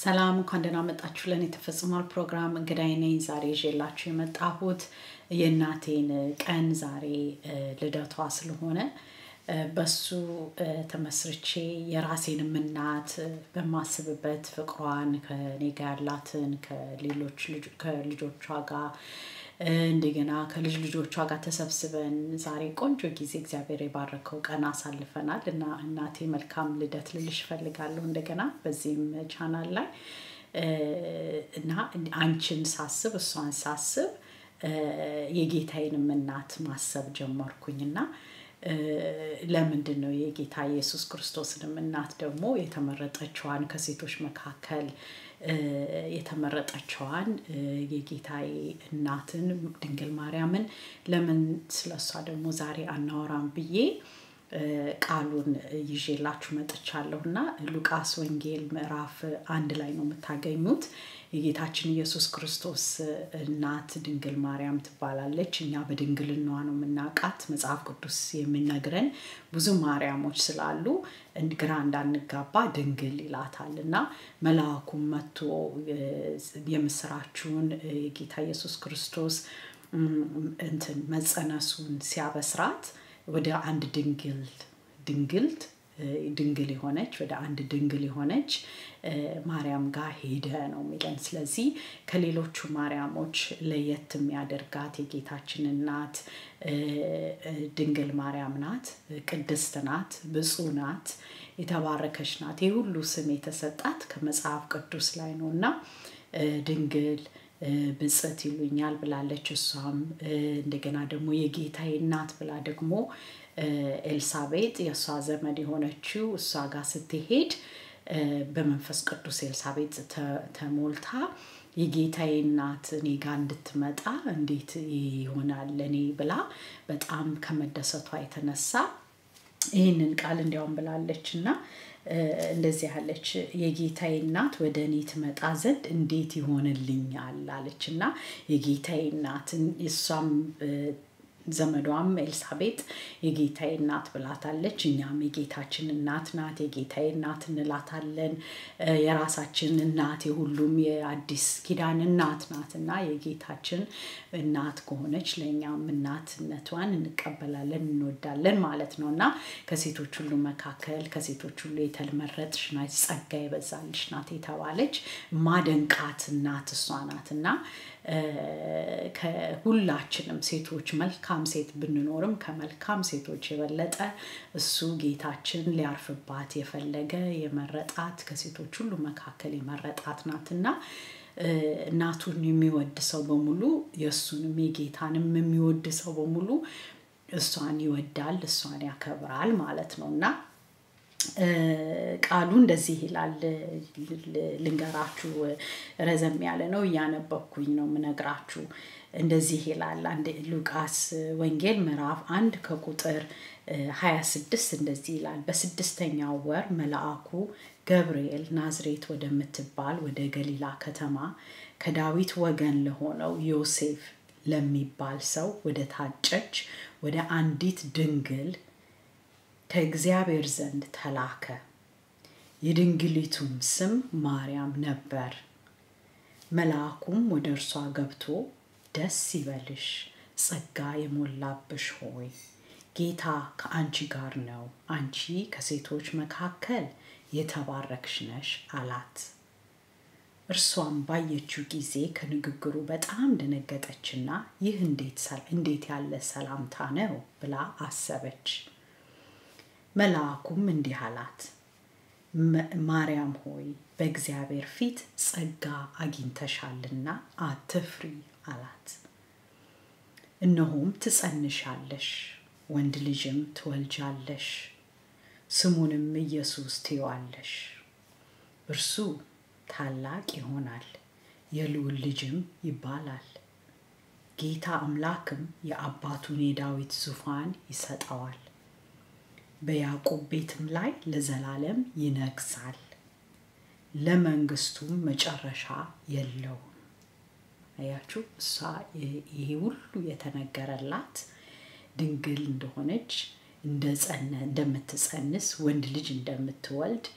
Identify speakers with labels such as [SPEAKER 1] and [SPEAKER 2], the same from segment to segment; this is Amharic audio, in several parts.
[SPEAKER 1] ሰላም እንኳን ደህና መጣችሁ። ለእኔ ተፈጽሟል ፕሮግራም እንግዳይ ነኝ። ዛሬ ይዤላችሁ የመጣሁት የእናቴን ቀን ዛሬ ልደቷ ስለሆነ በሱ ተመስርቼ የራሴንም እናት በማስብበት ፍቅሯን ከኔ ጋር ያላትን ከሌሎች ከልጆቿ ጋር እንደገና ከልጅ ልጆቿ ጋር ተሰብስበን ዛሬ ቆንጆ ጊዜ እግዚአብሔር የባረከው ቀን አሳልፈናል እና እናቴ መልካም ልደት ልልሽ እፈልጋለሁ እንደገና በዚህም ቻናል ላይ እና አንቺን ሳስብ እሷን ሳስብ የጌታዬንም እናት ማሰብ ጀመርኩኝ እና ለምንድን ነው የጌታ ኢየሱስ ክርስቶስንም እናት ደግሞ የተመረጠችዋን ከሴቶች መካከል የተመረጠችዋን የጌታዬ እናትን ድንግል ማርያምን ለምን ስለሷ ደግሞ ዛሬ አናወራም ብዬ ቃሉን ይዤላችሁ መጥቻለሁ እና ሉቃስ ወንጌል ምዕራፍ አንድ ላይ ነው የምታገኙት። የጌታችን ኢየሱስ ክርስቶስ እናት ድንግል ማርያም ትባላለች። እኛ በድንግልናዋ ነው የምናውቃት። መጽሐፍ ቅዱስ የሚነግረን ብዙ ማርያሞች ስላሉ ግራ እንዳንጋባ ድንግል ይላታል እና መልአኩም መጥቶ የምስራችሁን የጌታ ኢየሱስ ክርስቶስ እንትን መጸነሱን ሲያበስራት ወደ አንድ ድንግል ድንግልት ድንግል የሆነች ወደ አንድ ድንግል የሆነች ማርያም ጋር ሄደ ነው የሚለን። ስለዚህ ከሌሎቹ ማርያሞች ለየት የሚያደርጋት የጌታችን እናት ድንግል ማርያም ናት፣ ቅድስት ናት፣ ብፁዕ ናት፣ የተባረከች ናት። ይህ ሁሉ ስም የተሰጣት ከመጽሐፍ ቅዱስ ላይ ነው እና ድንግል ብጽት ይሉኛል ብላለች። እሷም እንደገና ደግሞ የጌታዬ እናት ብላ ደግሞ ኤልሳቤጥ የእሷ ዘመድ የሆነችው እሷ ጋር ስትሄድ በመንፈስ ቅዱስ ኤልሳቤጥ ተሞልታ የጌታዬ እናት እኔ ጋር እንድትመጣ እንዴት ይሆናል ለእኔ ብላ በጣም ከመደሰቷ የተነሳ ይህንን ቃል እንዲያውም ብላለች እና እንደዚህ ያለች የጌታዬ እናት ወደ እኔ ትመጣ ዘንድ እንዴት ይሆንልኛል አለች እና የጌታዬ እናት እሷም ዘመዷም ኤልሳቤጥ የጌታዬ እናት ብላታለች። እኛም የጌታችን እናት ናት፣ የጌታዬ እናት እንላታለን። የራሳችን እናት የሁሉም የአዲስ ኪዳን እናት ናት እና የጌታችን እናት ከሆነች ለእኛም እናትነቷን እንቀበላለን፣ እንወዳለን ማለት ነው እና ከሴቶች ሁሉ መካከል ከሴቶች ሁሉ የተመረጥሽ ናት፣ ጸጋ የበዛልሽ ናት የተባለች ማደንቃት እናት እሷ ናት እና ከሁላችንም ሴቶች መልካም ሴት ብንኖርም ከመልካም ሴቶች የበለጠ እሱ ጌታችን ሊያርፍባት የፈለገ የመረጣት ከሴቶች ሁሉ መካከል የመረጣት ናትና እናቱን የሚወድ ሰው በሙሉ የእሱንም የጌታንም የሚወድ ሰው በሙሉ እሷን ይወዳል፣ እሷን ያከብራል ማለት ነው እና ቃሉ እንደዚህ ይላል። ልንገራችሁ፣ ረዘም ያለ ነው፣ እያነበብኩኝ ነው ምነግራችሁ። እንደዚህ ይላል አንድ ሉቃስ ወንጌል ምዕራፍ አንድ ከቁጥር 26 እንደዚህ ይላል። በስድስተኛው ወር መልአኩ ገብርኤል ናዝሬት ወደምትባል ወደ ገሊላ ከተማ ከዳዊት ወገን ለሆነው ዮሴፍ ለሚባል ሰው ወደ ታጨች ወደ አንዲት ድንግል ከእግዚአብሔር ዘንድ ተላከ። የድንግሊቱም ስም ማርያም ነበር። መልአኩም ወደ እርሷ ገብቶ ደስ ይበልሽ፣ ጸጋ የሞላብሽ ሆይ ጌታ ከአንቺ ጋር ነው፣ አንቺ ከሴቶች መካከል የተባረክሽ ነሽ አላት። እርሷም ባየችው ጊዜ ከንግግሩ በጣም ደነገጠችና ይህ እንዴት ያለ ሰላምታ ነው ብላ አሰበች። መልአኩም እንዲህ አላት፣ ማርያም ሆይ በእግዚአብሔር ፊት ጸጋ አግኝተሻልና አትፍሪ አላት። እነሆም ትጸንሻለሽ፣ ወንድ ልጅም ትወልጃለሽ፣ ስሙንም ኢየሱስ ትይዋለሽ። እርሱ ታላቅ ይሆናል፣ የልዑል ልጅም ይባላል። ጌታ አምላክም የአባቱን የዳዊት ዙፋን ይሰጠዋል በያዕቆብ ቤትም ላይ ለዘላለም ይነግሳል፣ ለመንግስቱም መጨረሻ የለውም። አያችሁ፣ እሷ ይሄ ሁሉ የተነገረላት ድንግል እንደሆነች እንደምትጸንስ ወንድ ልጅ እንደምትወልድ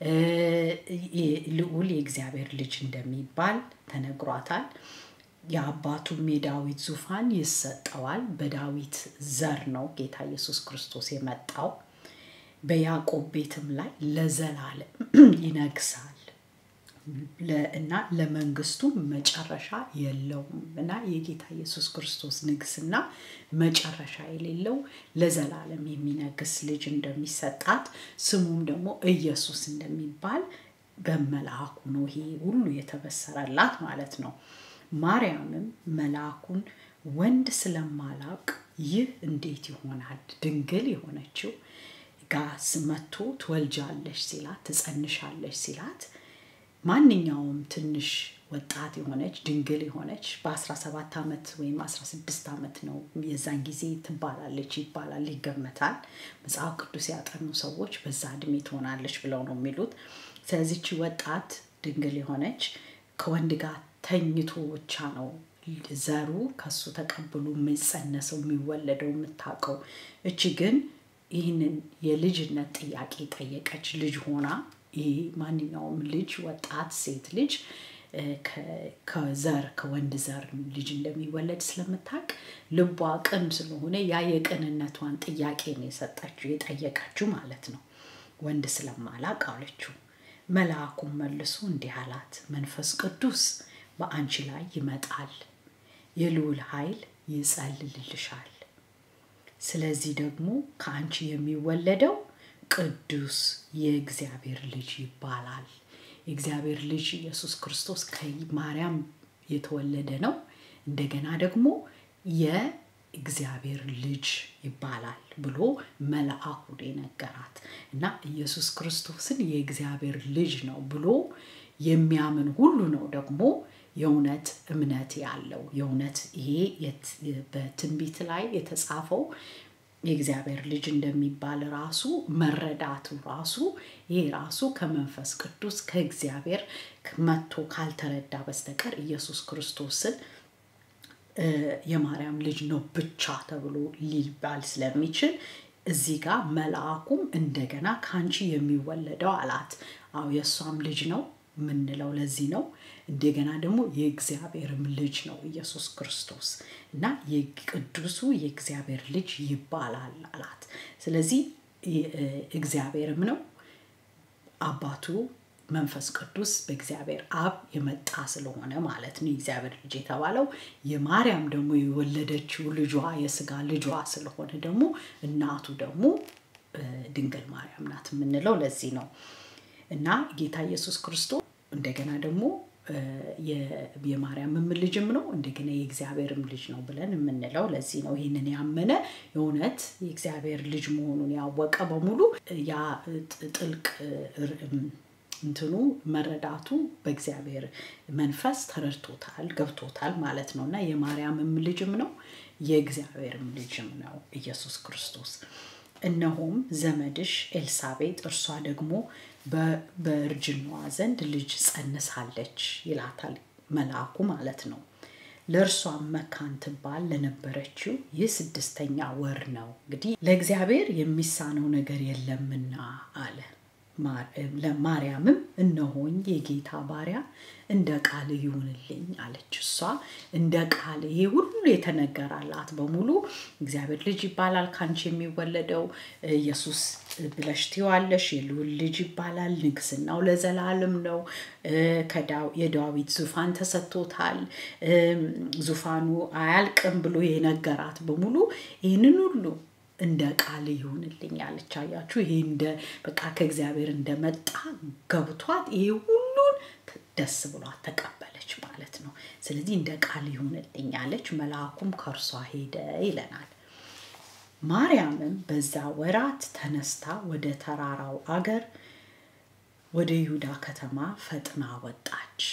[SPEAKER 1] ልዑል የእግዚአብሔር ልጅ እንደሚባል ተነግሯታል። የአባቱም የዳዊት ዙፋን ይሰጠዋል። በዳዊት ዘር ነው ጌታ ኢየሱስ ክርስቶስ የመጣው። በያዕቆብ ቤትም ላይ ለዘላለም ይነግሳል እና ለመንግስቱ መጨረሻ የለውም እና የጌታ ኢየሱስ ክርስቶስ ንግስና መጨረሻ የሌለው ለዘላለም የሚነግስ ልጅ እንደሚሰጣት ስሙም ደግሞ ኢየሱስ እንደሚባል በመልአኩ ነው ይሄ ሁሉ የተበሰረላት ማለት ነው። ማርያምም መልአኩን ወንድ ስለማላውቅ ይህ እንዴት ይሆናል? ድንግል የሆነችው ጋስ መጥቶ ትወልጃለሽ ሲላት ትጸንሻለሽ ሲላት ማንኛውም ትንሽ ወጣት የሆነች ድንግል የሆነች በ17 ዓመት ወይም 16 ዓመት ነው የዛን ጊዜ ትባላለች ይባላል ይገመታል። መጽሐፍ ቅዱስ ያጠኑ ሰዎች በዛ እድሜ ትሆናለች ብለው ነው የሚሉት። ስለዚች ወጣት ድንግል የሆነች ከወንድ ጋር ተኝቶ ብቻ ነው ዘሩ ከሱ ተቀብሎ የሚጸነሰው የሚወለደው የምታውቀው። እቺ ግን ይህንን የልጅነት ጥያቄ ጠየቀች ልጅ ሆና ይህ ማንኛውም ልጅ ወጣት ሴት ልጅ ከዘር ከወንድ ዘር ልጅ እንደሚወለድ ስለምታውቅ ልቧ ቅን ስለሆነ ያ የቅንነቷን ጥያቄ ነው የሰጠችው የጠየቀችው ማለት ነው። ወንድ ስለማላቅ አለችው። መልአኩም መልሶ እንዲህ አላት፣ መንፈስ ቅዱስ በአንቺ ላይ ይመጣል፣ የልዑል ኃይል ይጸልልልሻል። ስለዚህ ደግሞ ከአንቺ የሚወለደው ቅዱስ የእግዚአብሔር ልጅ ይባላል። የእግዚአብሔር ልጅ ኢየሱስ ክርስቶስ ከማርያም የተወለደ ነው። እንደገና ደግሞ የእግዚአብሔር ልጅ ይባላል ብሎ መልአኩ የነገራት እና ኢየሱስ ክርስቶስን የእግዚአብሔር ልጅ ነው ብሎ የሚያምን ሁሉ ነው ደግሞ የእውነት እምነት ያለው የእውነት ይሄ በትንቢት ላይ የተጻፈው የእግዚአብሔር ልጅ እንደሚባል ራሱ መረዳቱ ራሱ ይሄ ራሱ ከመንፈስ ቅዱስ ከእግዚአብሔር መጥቶ ካልተረዳ በስተቀር ኢየሱስ ክርስቶስን የማርያም ልጅ ነው ብቻ ተብሎ ሊባል ስለሚችል እዚህ ጋር መልአኩም እንደገና ከአንቺ የሚወለደው አላት። አዎ የእሷም ልጅ ነው የምንለው ለዚህ ነው። እንደገና ደግሞ የእግዚአብሔርም ልጅ ነው ኢየሱስ ክርስቶስ እና የቅዱሱ የእግዚአብሔር ልጅ ይባላል አላት። ስለዚህ እግዚአብሔርም ነው አባቱ መንፈስ ቅዱስ በእግዚአብሔር አብ የመጣ ስለሆነ ማለት ነው የእግዚአብሔር ልጅ የተባለው። የማርያም ደግሞ የወለደችው ልጇ የስጋ ልጇ ስለሆነ ደግሞ እናቱ ደግሞ ድንግል ማርያም ናት የምንለው ለዚህ ነው እና ጌታ ኢየሱስ ክርስቶስ እንደገና ደግሞ የማርያምም ልጅም ነው እንደገና የእግዚአብሔርም ልጅ ነው ብለን የምንለው ለዚህ ነው። ይህንን ያመነ የእውነት የእግዚአብሔር ልጅ መሆኑን ያወቀ በሙሉ ያ ጥልቅ እንትኑ መረዳቱ በእግዚአብሔር መንፈስ ተረድቶታል ገብቶታል ማለት ነው እና የማርያምም ልጅም ነው የእግዚአብሔርም ልጅም ነው ኢየሱስ ክርስቶስ። እነሆም ዘመድሽ ኤልሳቤጥ እርሷ ደግሞ በእርጅናዋ ዘንድ ልጅ ጸንሳለች ይላታል መልአኩ ማለት ነው። ለእርሷም መካን ትባል ለነበረችው ይህ ስድስተኛ ወር ነው። እንግዲህ ለእግዚአብሔር የሚሳነው ነገር የለምና አለ። ለማርያምም እነሆኝ የጌታ ባሪያ እንደ ቃል ይሁንልኝ አለች። እሷ እንደ ቃል ይሄ ሁሉ የተነገራላት በሙሉ እግዚአብሔር ልጅ ይባላል ከአንቺ የሚወለደው ኢየሱስ ብለሽ ትይዋለሽ፣ የልዑል ልጅ ይባላል፣ ንግስናው ለዘላለም ነው፣ የዳዊት ዙፋን ተሰጥቶታል፣ ዙፋኑ አያልቅም ብሎ የነገራት በሙሉ ይህንን ሁሉ እንደ ቃል ይሁንልኝ አለች። አያችሁ፣ ይሄ እንደ በቃ ከእግዚአብሔር እንደመጣ ገብቷት ይሄ ሁሉን ደስ ብሏት ተቀበለች ማለት ነው። ስለዚህ እንደ ቃል ይሁንልኝ አለች። መልአኩም ከእርሷ ሄደ ይለናል። ማርያምም በዛ ወራት ተነስታ ወደ ተራራው አገር ወደ ይሁዳ ከተማ ፈጥና ወጣች።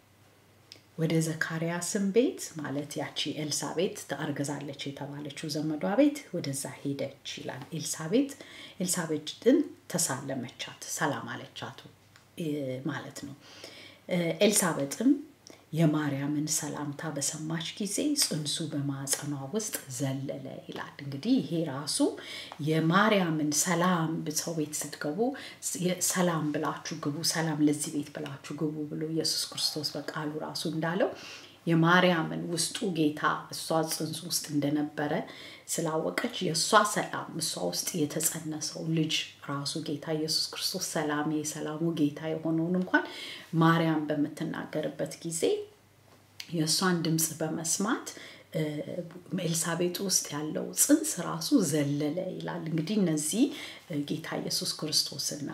[SPEAKER 1] ወደ ዘካርያስም ቤት ማለት ያቺ ኤልሳቤት ታርገዛለች የተባለችው ዘመዷ ቤት ወደዛ ሄደች ይላል። ኤልሳቤት ኤልሳቤጥን ተሳለመቻት፣ ሰላም አለቻት ማለት ነው። ኤልሳቤጥም የማርያምን ሰላምታ በሰማች ጊዜ ጽንሱ በማዕፀኗ ውስጥ ዘለለ ይላል። እንግዲህ ይሄ ራሱ የማርያምን ሰላም ሰው ቤት ስትገቡ ሰላም ብላችሁ ግቡ፣ ሰላም ለዚህ ቤት ብላችሁ ግቡ ብሎ ኢየሱስ ክርስቶስ በቃሉ ራሱ እንዳለው የማርያምን ውስጡ ጌታ እሷ ጽንሱ ውስጥ እንደነበረ ስላወቀች የእሷ ሰላም እሷ ውስጥ የተጸነሰው ልጅ ራሱ ጌታ ኢየሱስ ክርስቶስ ሰላም የሰላሙ ጌታ የሆነውን እንኳን ማርያም በምትናገርበት ጊዜ የእሷን ድምፅ በመስማት ኤልሳቤጥ ውስጥ ያለው ጽንስ ራሱ ዘለለ ይላል። እንግዲህ እነዚህ ጌታ ኢየሱስ ክርስቶስና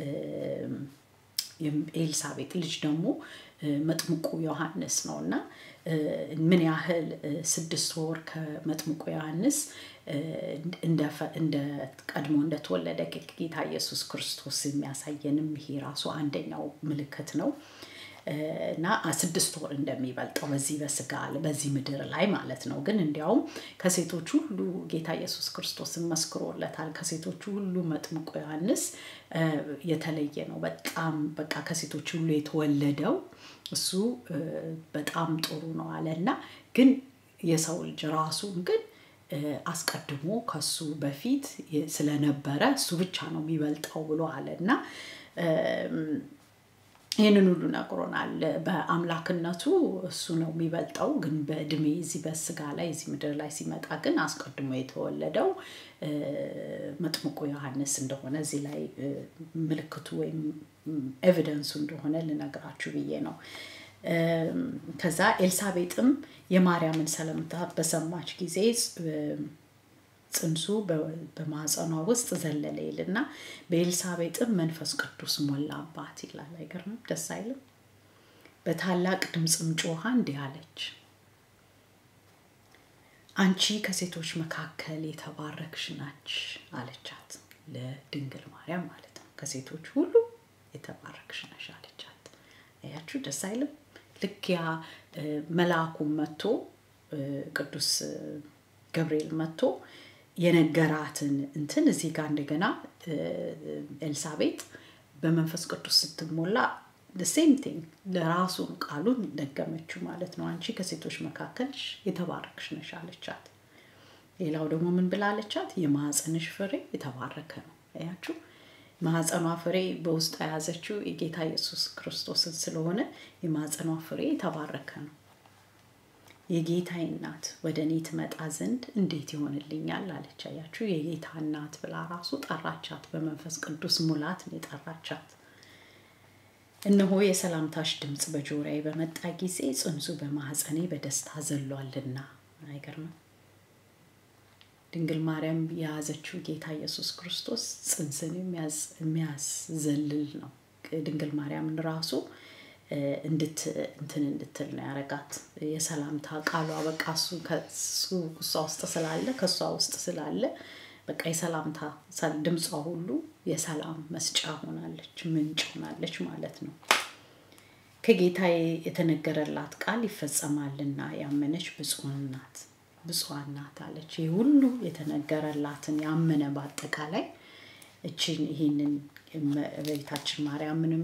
[SPEAKER 1] ኤልሳቤጥ ልጅ ደግሞ መጥምቁ ዮሐንስ ነው እና ምን ያህል ስድስት ወር ከመጥምቁ ዮሐንስ እንደ ቀድሞ እንደተወለደ ጌታ ኢየሱስ ክርስቶስ የሚያሳየንም ይሄ ራሱ አንደኛው ምልክት ነው እና ስድስት ወር እንደሚበልጠው በዚህ በስጋ በዚህ ምድር ላይ ማለት ነው። ግን እንዲያውም ከሴቶች ሁሉ ጌታ ኢየሱስ ክርስቶስን መስክሮለታል። ከሴቶቹ ሁሉ መጥምቁ ዮሐንስ የተለየ ነው። በጣም በቃ ከሴቶች ሁሉ የተወለደው እሱ በጣም ጥሩ ነው አለ እና ግን የሰው ልጅ ራሱን ግን አስቀድሞ ከሱ በፊት ስለነበረ እሱ ብቻ ነው የሚበልጠው ብሎ አለ እና ይህንን ሁሉ ነግሮናል። በአምላክነቱ እሱ ነው የሚበልጠው፣ ግን በእድሜ እዚህ በስጋ ላይ እዚህ ምድር ላይ ሲመጣ ግን አስቀድሞ የተወለደው መጥምቁ ዮሐንስ እንደሆነ እዚህ ላይ ምልክቱ ወይም ኤቪደንሱ እንደሆነ ልነግራችሁ ብዬ ነው። ከዛ ኤልሳቤጥም የማርያምን ሰላምታ በሰማች ጊዜ ጽንሱ በማፀኗ ውስጥ ዘለለ ይልና በኤልሳቤጥም መንፈስ ቅዱስ ሞላባት ይላል። አይገርምም? ደስ አይልም? በታላቅ ድምፅም ጮኻ እንዲህ አለች፣ አንቺ ከሴቶች መካከል የተባረክሽ ናች አለቻት። ለድንግል ማርያም ማለት ነው። ከሴቶች ሁሉ የተባረክሽ ነሽ አለቻት። አያችሁ፣ ደስ አይልም? ልክ ያ መልአኩ መጥቶ ቅዱስ ገብርኤል መጥቶ የነገራትን እንትን እዚህ ጋር እንደገና ኤልሳቤጥ በመንፈስ ቅዱስ ስትሞላ ሴም ቲንግ ለራሱን ቃሉን ደገመችው ማለት ነው። አንቺ ከሴቶች መካከል የተባረክሽ ነሽ አለቻት። ሌላው ደግሞ ምን ብላ አለቻት? የማህፀንሽ ፍሬ የተባረከ ነው። አያችሁ ማህፀኗ ፍሬ በውስጡ የያዘችው የጌታ ኢየሱስ ክርስቶስን ስለሆነ የማህፀኗ ፍሬ የተባረከ ነው። የጌታዬ እናት ወደ እኔ ትመጣ ዘንድ እንዴት ይሆንልኛል አለች። አያችሁ የጌታ እናት ብላ ራሱ ጠራቻት። በመንፈስ ቅዱስ ሙላት ነው የጠራቻት። እነሆ የሰላምታሽ ድምፅ በጆሮዬ በመጣ ጊዜ ጽንሱ በማህፀኔ በደስታ ዘሏልና። አይገርምም? ድንግል ማርያም የያዘችው ጌታ ኢየሱስ ክርስቶስ ጽንስን የሚያዘልል ነው። ድንግል ማርያምን ራሱ እንድት እንትን እንድትል ነው ያረጋት። የሰላምታ ቃሏ በቃ እሱ ከሱ እሷ ውስጥ ስላለ ከእሷ ውስጥ ስላለ በቃ የሰላምታ ድምጿ ሁሉ የሰላም መስጫ ሆናለች፣ ምንጭ ሆናለች ማለት ነው። ከጌታ የተነገረላት ቃል ይፈጸማልና ያመነች ብፁዕ ናት ብፁዓን ናት አለች። ይህ ሁሉ የተነገረላትን ያመነ በአጠቃላይ እችን ይህንን እመቤታችን ማርያምንም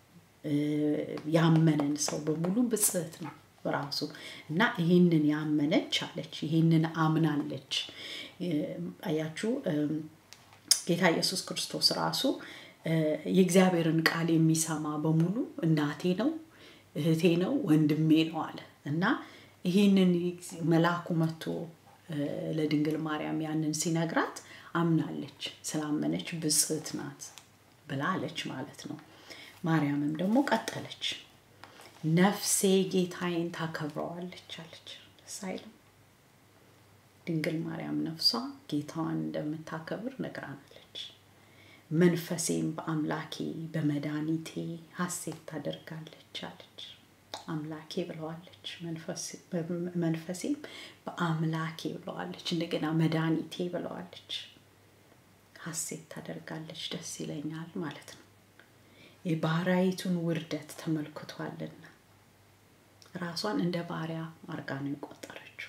[SPEAKER 1] ያመነን ሰው በሙሉ ብጽህት ነው ራሱ እና ይህንን ያመነች አለች። ይህንን አምናለች። አያችሁ ጌታ ኢየሱስ ክርስቶስ ራሱ የእግዚአብሔርን ቃል የሚሰማ በሙሉ እናቴ ነው፣ እህቴ ነው፣ ወንድሜ ነው አለ እና ይህንን መልአኩ መጥቶ ለድንግል ማርያም ያንን ሲነግራት አምናለች። ስላመነች ብጽህት ናት ብላ አለች ማለት ነው። ማርያምም ደግሞ ቀጠለች፣ ነፍሴ ጌታዬን ታከብረዋለች አለች። ደስ አይልም? ድንግል ማርያም ነፍሷ ጌታዋን እንደምታከብር ነግራናለች። መንፈሴም በአምላኬ በመድኃኒቴ ሐሴት ታደርጋለች አለች። አምላኬ ብለዋለች። መንፈሴም በአምላኬ ብለዋለች። እንደገና መድኃኒቴ ብለዋለች። ሐሴት ታደርጋለች፣ ደስ ይለኛል ማለት ነው። የባሪያይቱን ውርደት ተመልክቷልና ራሷን እንደ ባሪያ አርጋ ነው የቆጠረችው።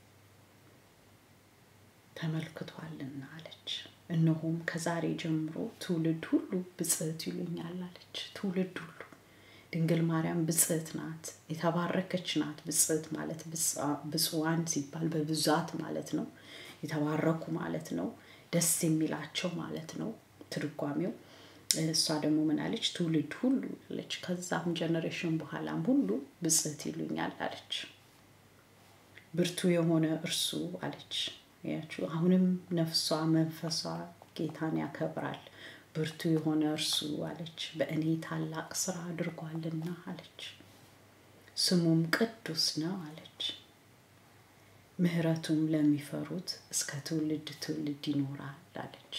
[SPEAKER 1] ተመልክቷልና አለች። እነሆም ከዛሬ ጀምሮ ትውልድ ሁሉ ብጽህት ይሉኛል አለች። ትውልድ ሁሉ ድንግል ማርያም ብጽዕት ናት፣ የተባረከች ናት። ብጽዕት ማለት ብፁዓን ሲባል በብዛት ማለት ነው። የተባረኩ ማለት ነው። ደስ የሚላቸው ማለት ነው ትርጓሜው። እሷ ደግሞ ምን አለች? ትውልድ ሁሉ አለች። ከዛም ጀኔሬሽን በኋላም ሁሉ ብጽዕት ይሉኛል አለች። ብርቱ የሆነ እርሱ አለች። ያችሁ አሁንም ነፍሷ መንፈሷ ጌታን ያከብራል። ብርቱ የሆነ እርሱ አለች በእኔ ታላቅ ስራ አድርጓልና አለች። ስሙም ቅዱስ ነው አለች። ምሕረቱም ለሚፈሩት እስከ ትውልድ ትውልድ ይኖራል አለች።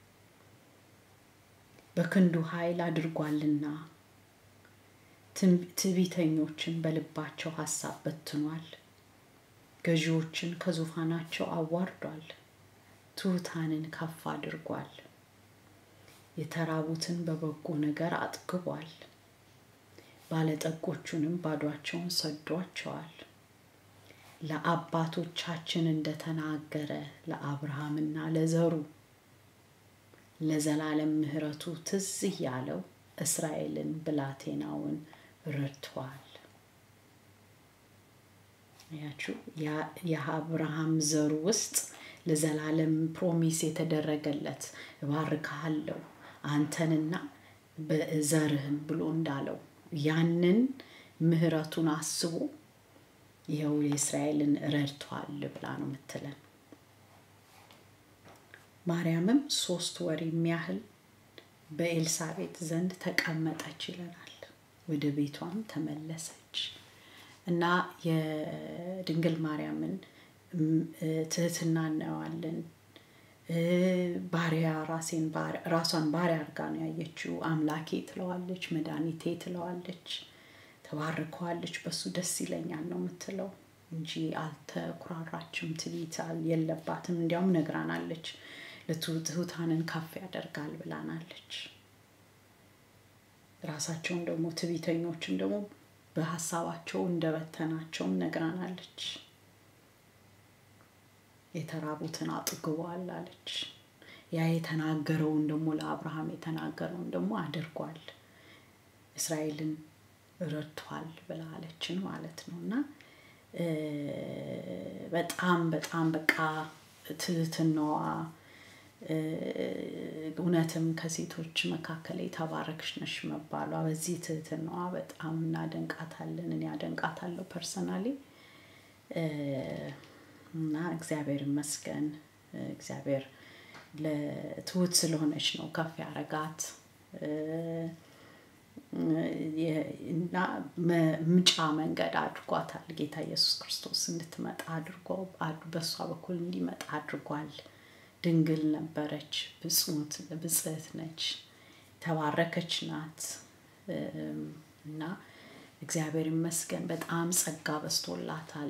[SPEAKER 1] በክንዱ ኃይል አድርጓልና ትዕቢተኞችን በልባቸው ሀሳብ በትኗል። ገዢዎችን ከዙፋናቸው አዋርዷል። ትሑታንን ከፍ አድርጓል። የተራቡትን በበጎ ነገር አጥግቧል። ባለጠጎቹንም ባዷቸውን ሰዷቸዋል። ለአባቶቻችን እንደተናገረ ለአብርሃምና ለዘሩ ለዘላለም ምሕረቱ ትዝ እያለው እስራኤልን ብላቴናውን ረድቷል። ያችሁ የአብርሃም ዘሩ ውስጥ ለዘላለም ፕሮሚስ የተደረገለት እባርክሃለሁ አንተንና በዘርህን ብሎ እንዳለው ያንን ምሕረቱን አስቦ ይኸው የእስራኤልን ረድቷል ብላ ነው የምትለን። ማርያምም ሶስት ወር የሚያህል በኤልሳቤጥ ዘንድ ተቀመጠች ይለናል። ወደ ቤቷም ተመለሰች እና የድንግል ማርያምን ትህትና እናየዋለን። ባሪያ ራሴን ራሷን ባሪያ አድርጋ ነው ያየችው። አምላኬ ትለዋለች፣ መድኃኒቴ ትለዋለች፣ ተባርከዋለች። በሱ ደስ ይለኛል ነው የምትለው እንጂ አልተኩራራችም። ትዕቢት የለባትም። እንዲያውም ነግራናለች። ለትሑታንን ከፍ ያደርጋል ብላናለች። ራሳቸውን ደግሞ ትዕቢተኞችን ደግሞ በሀሳባቸው እንደበተናቸውም ነግራናለች። የተራቡትን አጥግቧል አለች። ያ የተናገረውን ደግሞ ለአብርሃም የተናገረውን ደግሞ አድርጓል። እስራኤልን ረድቷል ብላለችን ማለት ነው እና በጣም በጣም በቃ ትህትናዋ እውነትም ከሴቶች መካከል የተባረክሽ ነሽ መባሏ በዚህ ትህትናዋ በጣም እናደንቃታለን። እኔ አደንቃታለሁ ፐርሰናሊ እና እግዚአብሔር ይመስገን። እግዚአብሔር ለትሁት ስለሆነች ነው ከፍ ያረጋት እና ምጫ መንገድ አድርጓታል። ጌታ ኢየሱስ ክርስቶስ እንድትመጣ አድርጎ በእሷ በኩል እንዲመጣ አድርጓል። ድንግል ነበረች፣ ብጽዕት ነች፣ ተባረከች ናት እና እግዚአብሔር ይመስገን በጣም ጸጋ በስቶላታል።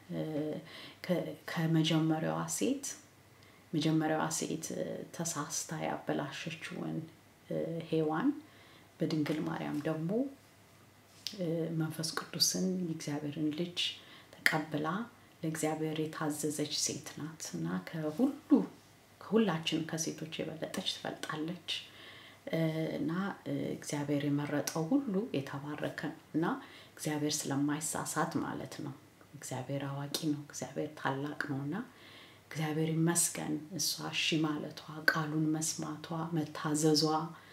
[SPEAKER 1] ከመጀመሪያዋ ሴት መጀመሪያዋ ሴት ተሳስታ ያበላሸችውን ሔዋን በድንግል ማርያም ደግሞ መንፈስ ቅዱስን የእግዚአብሔርን ልጅ ተቀብላ ለእግዚአብሔር የታዘዘች ሴት ናት እና ከሁሉ ከሁላችን ከሴቶች የበለጠች ትበልጣለች እና እግዚአብሔር የመረጠው ሁሉ የተባረከ ነው እና እግዚአብሔር ስለማይሳሳት ማለት ነው። እግዚአብሔር አዋቂ ነው። እግዚአብሔር ታላቅ ነው እና እግዚአብሔር ይመስገን እሷ እሺ ማለቷ፣ ቃሉን መስማቷ፣ መታዘዟ፣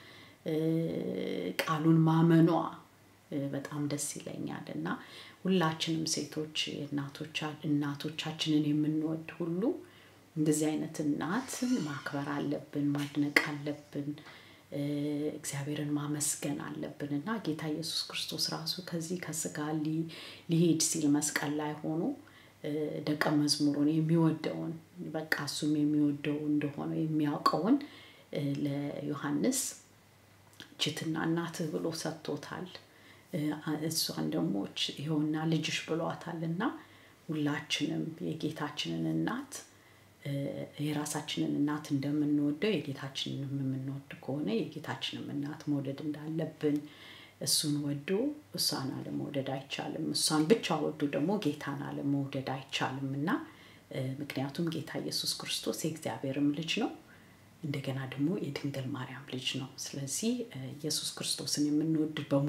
[SPEAKER 1] ቃሉን ማመኗ በጣም ደስ ይለኛል እና ሁላችንም ሴቶች እናቶቻችንን የምንወድ ሁሉ እንደዚህ አይነት እናት ማክበር አለብን፣ ማድነቅ አለብን፣ እግዚአብሔርን ማመስገን አለብን እና ጌታ ኢየሱስ ክርስቶስ ራሱ ከዚህ ከስጋ ሊሄድ ሲል መስቀል ላይ ሆኖ ደቀ መዝሙሩን የሚወደውን በቃ እሱም የሚወደው እንደሆነ የሚያውቀውን ለዮሐንስ ችትና እናትህ ብሎ ሰጥቶታል። እሷን ደግሞ ይኸውና ልጅሽ ብሏታል እና ሁላችንም የጌታችንን እናት የራሳችንን እናት እንደምንወደው የጌታችንንም የምንወድ ከሆነ የጌታችንም እናት መውደድ እንዳለብን እሱን ወዶ እሷን አለመውደድ አይቻልም። እሷን ብቻ ወዶ ደግሞ ጌታን አለመውደድ አይቻልም እና ምክንያቱም ጌታ ኢየሱስ ክርስቶስ የእግዚአብሔርም ልጅ ነው፣ እንደገና ደግሞ የድንግል ማርያም ልጅ ነው። ስለዚህ ኢየሱስ ክርስቶስን የምንወድ በሙሉ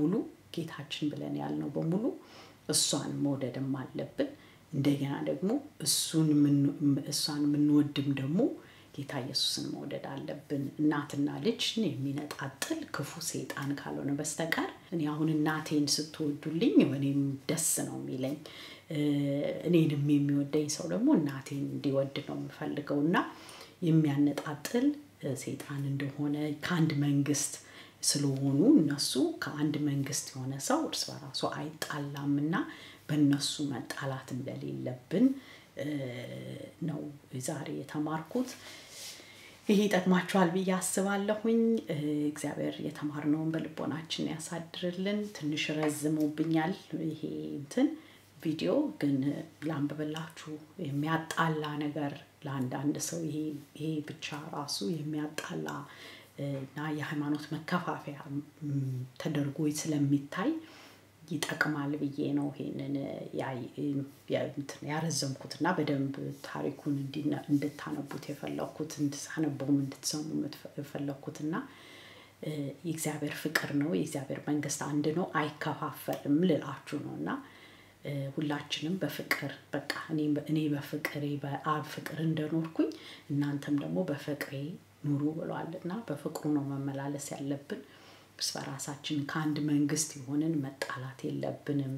[SPEAKER 1] ጌታችን ብለን ያልነው በሙሉ እሷን መውደድም አለብን። እንደገና ደግሞ እሱን እሷን የምንወድም ደግሞ ጌታ ኢየሱስን መውደድ አለብን። እናትና ልጅን የሚነጣጥል ክፉ ሰይጣን ካልሆነ በስተቀር እኔ አሁን እናቴን ስትወዱልኝ እኔም ደስ ነው የሚለኝ። እኔንም የሚወደኝ ሰው ደግሞ እናቴን እንዲወድ ነው የምፈልገው እና የሚያነጣጥል ሰይጣን እንደሆነ ከአንድ መንግስት ስለሆኑ እነሱ ከአንድ መንግስት የሆነ ሰው እርስ በራሱ አይጣላም እና በእነሱ መጣላት እንደሌለብን ነው ዛሬ የተማርኩት። ይሄ ይጠቅማችኋል ብዬ አስባለሁኝ። እግዚአብሔር የተማርነውን በልቦናችን ያሳድርልን። ትንሽ ረዝሞብኛል ይሄ እንትን ቪዲዮ ግን ላንብብላችሁ። የሚያጣላ ነገር ለአንዳንድ ሰው ይሄ ብቻ ራሱ የሚያጣላ እና የሃይማኖት መከፋፈያ ተደርጎ ስለሚታይ ይጠቅማል ብዬ ነው ይሄንን ያረዘምኩት እና በደንብ ታሪኩን እንድታነቡት የፈለግኩት እንድታነበውም እንድትሰሙ የፈለግኩት እና የእግዚአብሔር ፍቅር ነው። የእግዚአብሔር መንግስት አንድ ነው፣ አይከፋፈልም ልላችሁ ነው እና ሁላችንም በፍቅር በቃ እኔ በፍቅሬ በአብ ፍቅር እንደኖርኩኝ እናንተም ደግሞ በፍቅሬ ኑሩ ብሏል እና በፍቅሩ ነው መመላለስ ያለብን። እርስ በራሳችን ከአንድ መንግስት የሆንን መጣላት የለብንም፣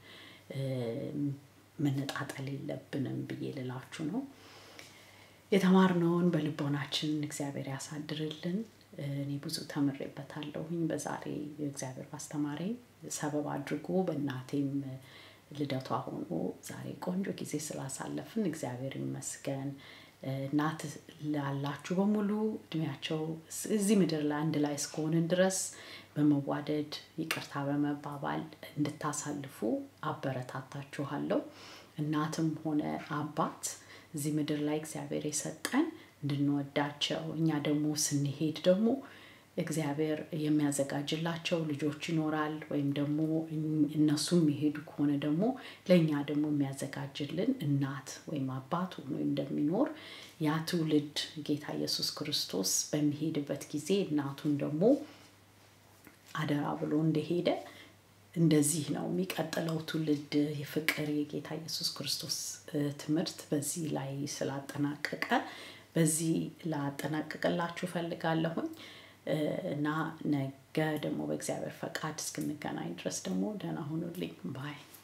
[SPEAKER 1] መነጣጠል የለብንም ብዬ ልላችሁ ነው። የተማርነውን በልቦናችን እግዚአብሔር ያሳድርልን። እኔ ብዙ ተምሬበታለሁኝ። በዛሬ እግዚአብሔር ባስተማሪ ሰበብ አድርጎ በእናቴም ልደቷ ሆኖ ዛሬ ቆንጆ ጊዜ ስላሳለፍን እግዚአብሔር ይመስገን። እናት ላላችሁ በሙሉ እድሜያቸው እዚህ ምድር ላይ አንድ ላይ እስከሆንን ድረስ በመዋደድ ይቅርታ በመባባል እንድታሳልፉ አበረታታችኋለሁ። እናትም ሆነ አባት እዚህ ምድር ላይ እግዚአብሔር የሰጠን እንድንወዳቸው እኛ ደግሞ ስንሄድ ደግሞ እግዚአብሔር የሚያዘጋጅላቸው ልጆች ይኖራል ወይም ደግሞ እነሱ የሚሄዱ ከሆነ ደግሞ ለእኛ ደግሞ የሚያዘጋጅልን እናት ወይም አባት ሆኖ እንደሚኖር ያ ትውልድ ጌታ ኢየሱስ ክርስቶስ በሚሄድበት ጊዜ እናቱን ደግሞ አደራ ብሎ እንደሄደ እንደዚህ ነው የሚቀጥለው ትውልድ የፍቅር የጌታ ኢየሱስ ክርስቶስ ትምህርት በዚህ ላይ ስላጠናቀቀ በዚህ ላጠናቀቅላችሁ ፈልጋለሁኝ እና ነገ ደግሞ በእግዚአብሔር ፈቃድ እስክንገናኝ ድረስ ደግሞ ደህና ሁኑልኝ ባይ